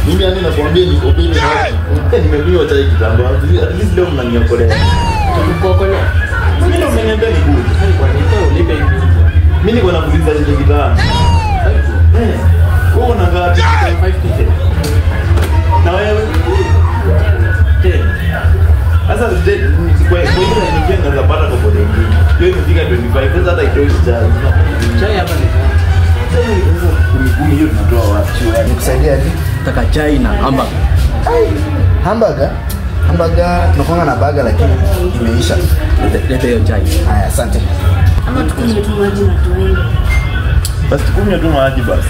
Mimi yani nakwambia niko bini hapa. Nimekunywa chai kitambo. At least leo mnaniokolea. Kukuokolea. Mimi ndio mmeniambia ni good. Kwa nini ulipe hivi? Mimi niko nakuuliza ile kitano. Eh. Wewe una ngapi? 5 Na wewe? Ten. Sasa je, kwa kwa hiyo niingia naweza pata kwa bodi nyingine. Hiyo imefika 25. Sasa hata itoi chai. Chai hapa ni Kumi kumi hiyo tunatoa wapi? Nikusaidia aje? Taka chai na hamburger. Hamburger? Hamburger tunakuanga na burger lakini imeisha. Lete- Lete hiyo chai. Haya, asante. Ama tukunywe tu maji na tuende. Basi tukunywe tu maji basi.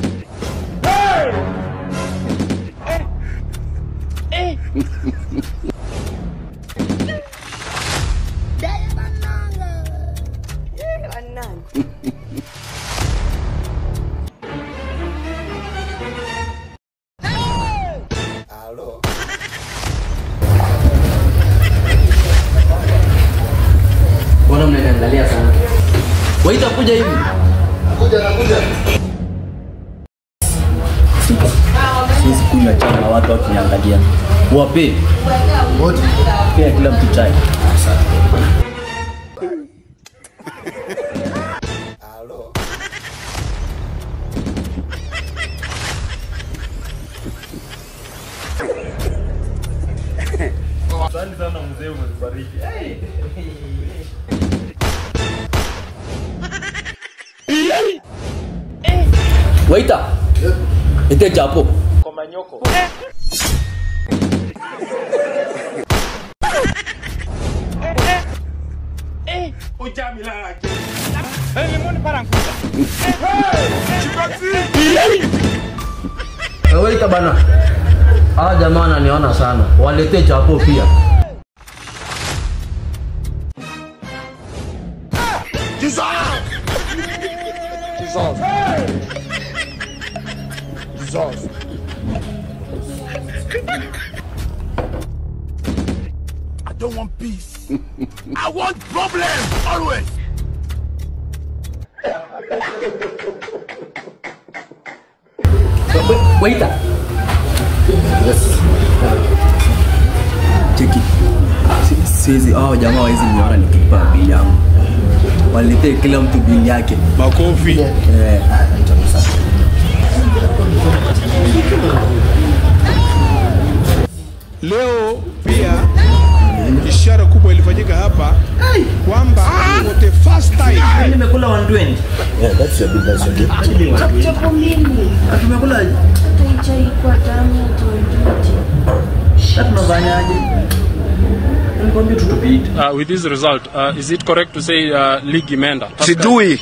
Mbona mnaniangalia sana? Waita kuja hivi. Kuja na kuja. Siwezi kunywa chai na watu wakiniangalia. Wape. Wote. Pia kila mtu chai. Asante sana mzee, umetubariki. Waita. Lete chapo. Eh, Waita bana. Hawa jamaa wananiona sana. Walete chapo pia. I don't want peace. I want problems always. Waita. Cheki. Si- Siwezi hao jamaa wawezi niona nikipa bili yangu. Waletee kila mtu bili yake. Makofi. Eh. Haya, naitwa Musa. Leo pia ishara kubwa ilifanyika hapa kwamba for the first time Nimekula 120. Yeah, that's your bill, that's your bill. Chapo mimi. Tumekula Hata hii chai kwa tamu tuondoje. sasa tunafanyaje? Nikwambia tutupite. Uh, with this result, uh, is it correct to say uh, league imeenda? sijui